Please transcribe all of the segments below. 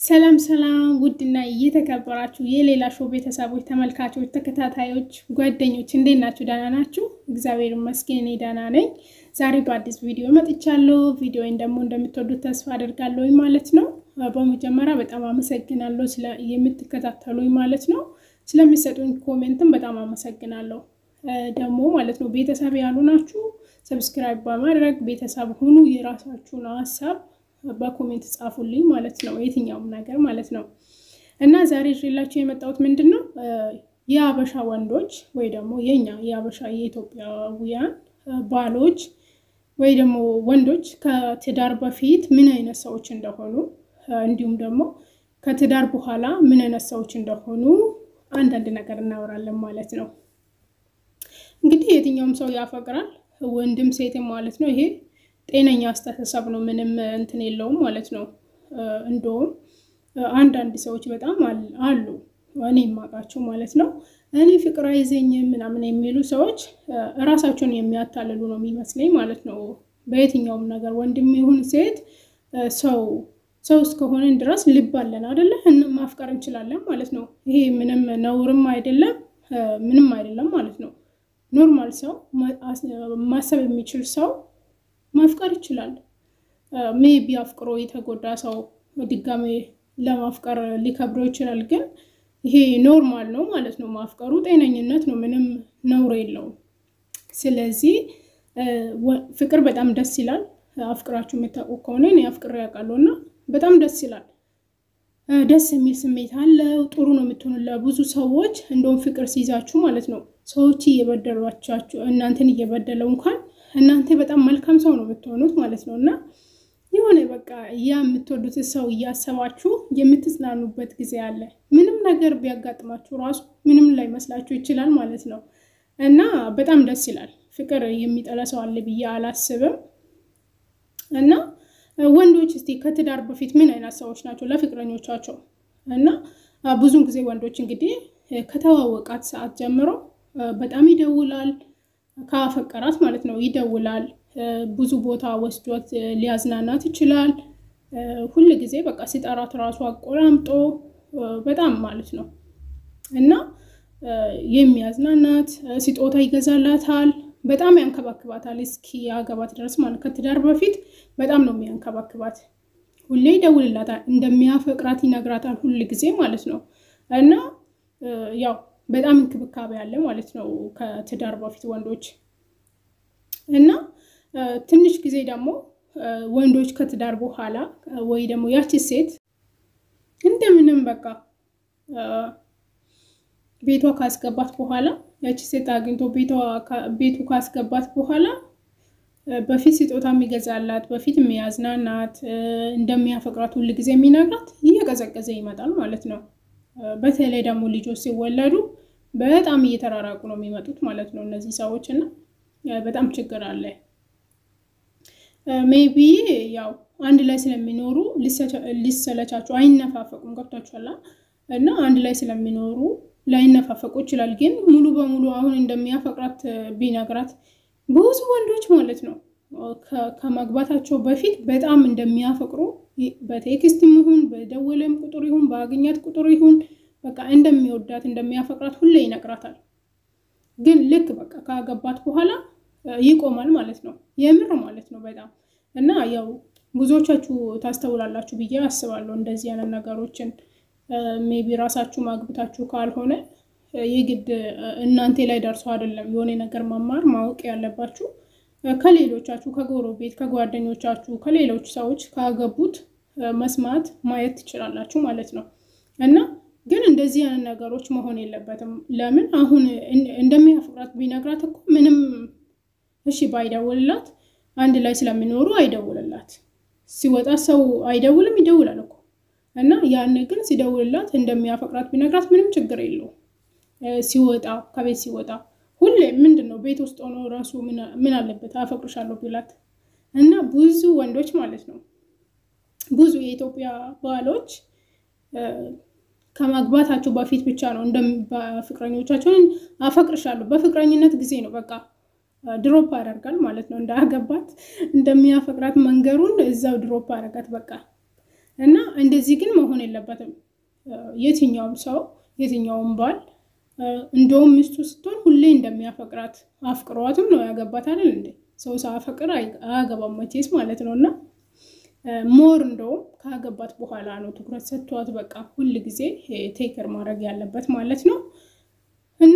ሰላም ሰላም ውድና እየተከበራችሁ የሌላ ሾው ቤተሰቦች፣ ተመልካቾች፣ ተከታታዮች፣ ጓደኞች እንዴት ናችሁ? ደህና ናችሁ? እግዚአብሔር ይመስገን እኔ ደህና ነኝ። ዛሬ በአዲስ ቪዲዮ መጥቻለሁ። ቪዲዮን ደግሞ እንደምትወዱት ተስፋ አደርጋለሁ ማለት ነው። በመጀመሪያ በጣም አመሰግናለሁ የምትከታተሉኝ ማለት ነው። ስለሚሰጡኝ ኮሜንትም በጣም አመሰግናለሁ። ደግሞ ማለት ነው ቤተሰብ ያሉ ናችሁ ሰብስክራይብ በማድረግ ቤተሰብ ሁኑ። የራሳችሁን ሀሳብ በኮሜንት ጻፉልኝ ማለት ነው። የትኛውም ነገር ማለት ነው። እና ዛሬ ይዤላችሁ የመጣሁት ምንድን ነው የአበሻ ወንዶች ወይ ደግሞ የኛ የአበሻ የኢትዮጵያውያን ባሎች ወይ ደግሞ ወንዶች ከትዳር በፊት ምን አይነት ሰዎች እንደሆኑ እንዲሁም ደግሞ ከትዳር በኋላ ምን አይነት ሰዎች እንደሆኑ አንዳንድ ነገር እናወራለን ማለት ነው። እንግዲህ የትኛውም ሰው ያፈቅራል ወንድም ሴትም ማለት ነው። ይሄ ጤነኛ አስተሳሰብ ነው። ምንም እንትን የለውም ማለት ነው። እንደውም አንዳንድ ሰዎች በጣም አሉ እኔ የማውቃቸው ማለት ነው። እኔ ፍቅር አይዘኝም ምናምን የሚሉ ሰዎች እራሳቸውን የሚያታልሉ ነው የሚመስለኝ ማለት ነው። በየትኛውም ነገር ወንድም ይሁን ሴት ሰው ሰው እስከሆነን ድረስ ልብ አለን አይደለ? ማፍቀር እንችላለን ማለት ነው። ይሄ ምንም ነውርም አይደለም ምንም አይደለም ማለት ነው። ኖርማል ሰው ማሰብ የሚችል ሰው ማፍቀር ይችላል። ሜቢ አፍቅሮ የተጎዳ ሰው ድጋሜ ለማፍቀር ሊከብረው ይችላል። ግን ይሄ ኖርማል ነው ማለት ነው። ማፍቀሩ ጤነኝነት ነው። ምንም ነውር የለውም። ስለዚህ ፍቅር በጣም ደስ ይላል። አፍቅራችሁ የምታውቁ ከሆነ እኔ አፍቅሬ ያውቃለሁ እና በጣም ደስ ይላል። ደስ የሚል ስሜት አለው። ጥሩ ነው የምትሆኑ ለብዙ ሰዎች እንደውም ፍቅር ሲይዛችሁ ማለት ነው ሰዎች እየበደሏቻችሁ እናንተን እየበደለው እንኳን እናንተ በጣም መልካም ሰው ነው የምትሆኑት ማለት ነው። እና የሆነ በቃ ያ የምትወዱት ሰው እያሰባችሁ የምትጽናኑበት ጊዜ አለ። ምንም ነገር ቢያጋጥማችሁ ራሱ ምንም ላይ መስላችሁ ይችላል ማለት ነው። እና በጣም ደስ ይላል። ፍቅር የሚጠላ ሰው አለ ብዬ አላስብም። እና ወንዶች እስቲ ከትዳር በፊት ምን አይነት ሰዎች ናቸው ለፍቅረኞቻቸው? እና ብዙን ጊዜ ወንዶች እንግዲህ ከተዋወቃት ሰዓት ጀምሮ በጣም ይደውላል ካፈቀራት ማለት ነው ይደውላል። ብዙ ቦታ ወስዶት ሊያዝናናት ይችላል። ሁል ጊዜ በቃ ሲጠራት ራሱ አቆላምጦ በጣም ማለት ነው እና የሚያዝናናት ስጦታ ይገዛላታል። በጣም ያንከባክባታል እስኪ ያገባት ድረስ ማለት ከትዳር በፊት በጣም ነው የሚያንከባክባት። ሁሌ ይደውልላታል፣ እንደሚያፈቅራት ይነግራታል ሁል ጊዜ ማለት ነው እና ያው በጣም እንክብካቤ አለ ማለት ነው ከትዳር በፊት ወንዶች እና ትንሽ ጊዜ ደግሞ ወንዶች ከትዳር በኋላ ወይ ደግሞ ያቺ ሴት እንደምንም በቃ ቤቷ ካስገባት በኋላ ያቺ ሴት አግኝቶ ቤቱ ካስገባት በኋላ በፊት ስጦታ የሚገዛላት በፊት የሚያዝናናት እንደሚያፈቅራት ሁል ጊዜ የሚነግራት እየቀዘቀዘ ይመጣል ማለት ነው። በተለይ ደግሞ ልጆች ሲወለዱ በጣም እየተራራቁ ነው የሚመጡት ማለት ነው እነዚህ ሰዎች እና በጣም ችግር አለ። ሜቢ ያው አንድ ላይ ስለሚኖሩ ሊሰለቻቸው አይነፋፈቁም። ገብቷችኋል? እና አንድ ላይ ስለሚኖሩ ላይነፋፈቁ ይችላል። ግን ሙሉ በሙሉ አሁን እንደሚያፈቅራት ቢነግራት ብዙ ወንዶች ማለት ነው ከመግባታቸው በፊት በጣም እንደሚያፈቅሩ በቴክስትም ይሁን በደወለም ቁጥር ይሁን በአገኛት ቁጥር ይሁን በቃ እንደሚወዳት እንደሚያፈቅራት ሁሌ ይነግራታል። ግን ልክ በቃ ካገባት በኋላ ይቆማል ማለት ነው። የምር ማለት ነው በጣም እና ያው ብዙዎቻችሁ ታስተውላላችሁ ብዬ አስባለሁ። እንደዚህ አይነት ነገሮችን ሜቢ ራሳችሁ ማግብታችሁ ካልሆነ የግድ እናንተ ላይ ደርሶ አይደለም የሆነ ነገር መማር ማወቅ ያለባችሁ ከሌሎቻችሁ ከጎረቤት፣ ከጓደኞቻችሁ፣ ከሌሎች ሰዎች ካገቡት መስማት ማየት ትችላላችሁ ማለት ነው እና ግን እንደዚህ አይነት ነገሮች መሆን የለበትም። ለምን አሁን እንደሚያፈቅራት ቢነግራት እኮ ምንም እሺ ባይደውልላት አንድ ላይ ስለሚኖሩ አይደውልላት። ሲወጣ ሰው አይደውልም፣ ይደውላል እኮ እና ያን ግን ሲደውልላት እንደሚያፈቅራት ቢነግራት ምንም ችግር የለውም። ሲወጣ ከቤት ሲወጣ ሁሌ ምንድን ነው ቤት ውስጥ ሆኖ ራሱ ምን አለበት አፈቅርሻለሁ ቢላት እና ብዙ ወንዶች ማለት ነው ብዙ የኢትዮጵያ ባሎች ከማግባታቸው በፊት ብቻ ነው ፍቅረኞቻቸውን አፈቅርሻለሁ በፍቅረኝነት ጊዜ ነው በቃ ድሮፕ ያደርጋል ማለት ነው። እንዳያገባት እንደሚያፈቅራት መንገሩን እዛው ድሮፕ አደረጋት በቃ እና እንደዚህ ግን መሆን የለበትም። የትኛውም ሰው የትኛውም ባል እንደውም ሚስቱ ስትሆን ሁሌ እንደሚያፈቅራት አፍቅሯትም ነው ያገባት አይደል እንዴ? ሰው ሳያፈቅር አያገባም መቼስ ማለት ነው። እና ሞር እንደውም ካገባት በኋላ ነው ትኩረት ሰጥቷት በቃ ሁል ጊዜ ቴክር ማድረግ ያለበት ማለት ነው። እና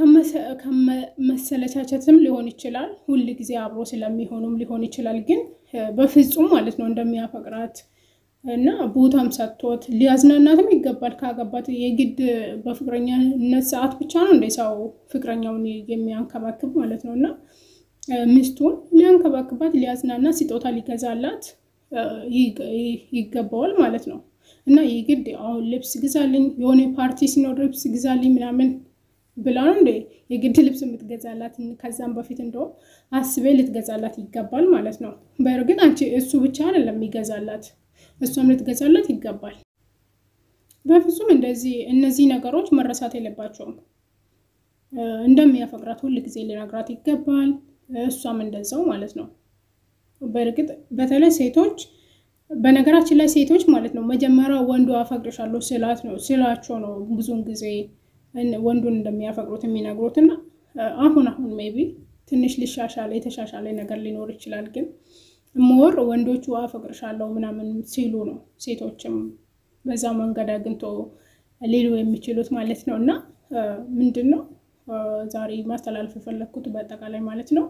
ከመሰለቻቸትም ሊሆን ይችላል፣ ሁል ጊዜ አብሮ ስለሚሆኑም ሊሆን ይችላል። ግን በፍጹም ማለት ነው እንደሚያፈቅራት እና ቦታም ሰጥቶት ሊያዝናናትም ይገባል። ካገባት የግድ በፍቅረኛነት ሰዓት ብቻ ነው እንደ ሰው ፍቅረኛውን የሚያንከባክብ ማለት ነው። እና ሚስቱን ሊያንከባክባት፣ ሊያዝናና፣ ስጦታ ሊገዛላት ይገባዋል ማለት ነው። እና የግድ አሁን ልብስ ግዛልኝ፣ የሆነ ፓርቲ ሲኖር ልብስ ግዛልኝ ምናምን ብላ ነው እንደ የግድ ልብስ የምትገዛላት። ከዛም በፊት እንደውም አስቤ ልትገዛላት ይገባል ማለት ነው። በእርግጥ አንቺ እሱ ብቻ አይደለም የሚገዛላት እሷም ልትገዛላት ይገባል። በፍጹም እንደዚህ እነዚህ ነገሮች መረሳት የለባቸውም። እንደሚያፈቅራት ሁል ጊዜ ሊነግራት ይገባል። እሷም እንደዛው ማለት ነው። በእርግጥ በተለይ ሴቶች በነገራችን ላይ ሴቶች ማለት ነው መጀመሪያ ወንዱ አፈቅርሻለሁ ስላት ነው ስላቸው ነው ብዙውን ጊዜ ወንዱን እንደሚያፈቅሩት የሚነግሩት እና አሁን አሁን ሜቢ ትንሽ ሊሻሻለ የተሻሻለ ነገር ሊኖር ይችላል ግን ሞር ወንዶቹ አፈቅርሻለሁ ምናምን ሲሉ ነው ሴቶችም በዛ መንገድ አግኝቶ ሊሉ የሚችሉት ማለት ነው። እና ምንድን ነው ዛሬ ማስተላለፍ የፈለግኩት በአጠቃላይ ማለት ነው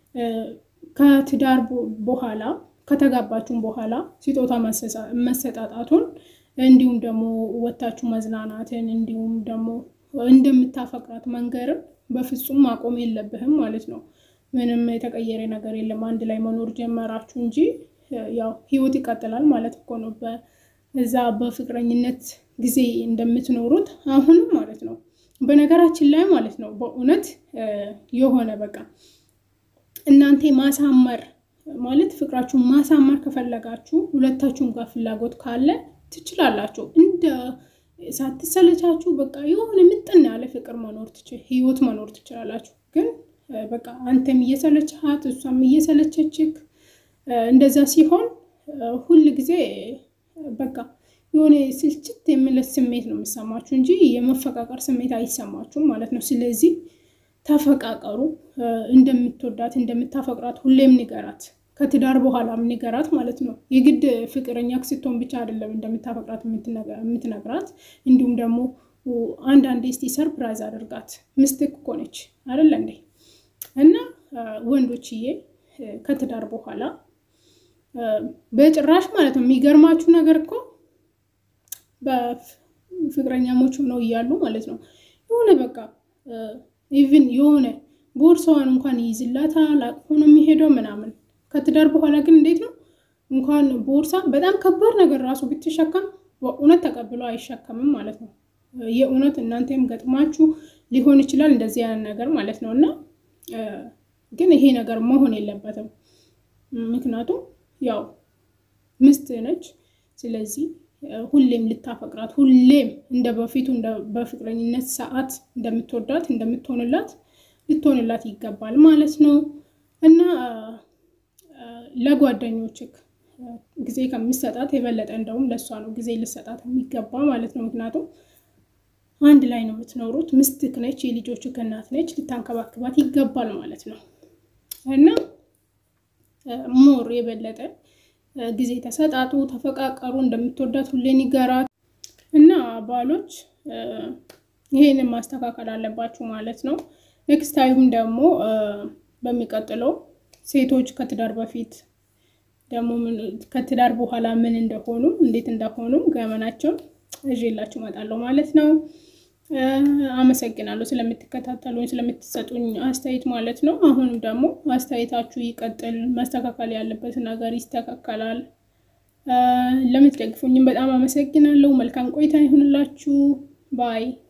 ከትዳር በኋላ ከተጋባችሁም በኋላ ስጦታ መሰጣጣቱን እንዲሁም ደግሞ ወታችሁ መዝናናትን እንዲሁም ደግሞ እንደምታፈቅራት መንገርን በፍጹም ማቆም የለብህም ማለት ነው። ምንም የተቀየረ ነገር የለም። አንድ ላይ መኖር ጀመራችሁ እንጂ ያው ህይወት ይቀጥላል ማለት እኮ ነው። በዛ በፍቅረኝነት ጊዜ እንደምትኖሩት አሁንም ማለት ነው። በነገራችን ላይ ማለት ነው በእውነት የሆነ በቃ እናንተ ማሳመር ማለት ፍቅራችሁን ማሳመር ከፈለጋችሁ ሁለታችሁም ጋር ፍላጎት ካለ ትችላላችሁ። እንደ ሳትሰለቻችሁ በቃ የሆነ ምጥን ያለ ፍቅር መኖር ህይወት መኖር ትችላላችሁ ግን በቃ አንተም እየሰለችሃት እሷም እየሰለቸችክ እንደዛ ሲሆን ሁል ጊዜ በቃ የሆነ ስልችት የሚለት ስሜት ነው የሚሰማችሁ እንጂ የመፈቃቀር ስሜት አይሰማችሁም ማለት ነው። ስለዚህ ተፈቃቀሩ። እንደምትወዳት እንደምታፈቅራት ሁሌም ንገራት። ከትዳር በኋላም ንገራት ማለት ነው። የግድ ፍቅረኛ ስትሆን ብቻ አይደለም እንደምታፈቅራት የምትነግራት። እንዲሁም ደግሞ አንዳንዴ እስቲ ሰርፕራይዝ አድርጋት። ምስትክ እኮ ነች አይደለ እንዴ? እና ወንዶችዬ ከትዳር በኋላ በጭራሽ ማለት ነው የሚገርማችሁ ነገር እኮ በፍቅረኛሞች ሆነው እያሉ ማለት ነው የሆነ በቃ ኢቭን የሆነ ቦርሳዋን እንኳን ይይዝላታል አቅፎ ነው የሚሄደው ምናምን። ከትዳር በኋላ ግን እንዴት ነው እንኳን ቦርሳ በጣም ከባድ ነገር ራሱ ብትሸከም በእውነት ተቀብሎ አይሸከምም ማለት ነው። የእውነት እናንተም ገጥማችሁ ሊሆን ይችላል እንደዚህ አይነት ነገር ማለት ነው እና ግን ይሄ ነገር መሆን የለበትም። ምክንያቱም ያው ሚስት ነች። ስለዚህ ሁሌም ልታፈቅራት ሁሌም እንደ በፊቱ በፍቅረኝነት ሰዓት እንደምትወዳት እንደምትሆንላት ልትሆንላት ይገባል ማለት ነው እና ለጓደኞችክ ጊዜ ከምሰጣት የበለጠ እንደውም ለእሷ ነው ጊዜ ልሰጣት የሚገባ ማለት ነው። ምክንያቱም አንድ ላይ ነው የምትኖሩት። ምስትክ ነች፣ የልጆችክ እናት ነች። ልታንከባክባት ይገባል ማለት ነው እና ሞር የበለጠ ጊዜ ተሰጣጡ፣ ተፈቃቀሩ። እንደምትወዳት ሁሌ ንገራት እና ባሎች ይሄንን ማስተካከል አለባችሁ ማለት ነው። ኔክስት ታይም ደግሞ በሚቀጥለው ሴቶች ከትዳር በፊት ደግሞ ከትዳር በኋላ ምን እንደሆኑ እንዴት እንደሆኑ ገመናቸውን እዤላችሁ እመጣለሁ ማለት ነው። አመሰግናለሁ ስለምትከታተሉኝ ስለምትሰጡኝ አስተያየት ማለት ነው። አሁንም ደግሞ አስተያየታችሁ ይቀጥል፣ መስተካከል ያለበት ነገር ይስተካከላል። ለምትደግፉኝም በጣም አመሰግናለሁ። መልካም ቆይታ ይሁንላችሁ ባይ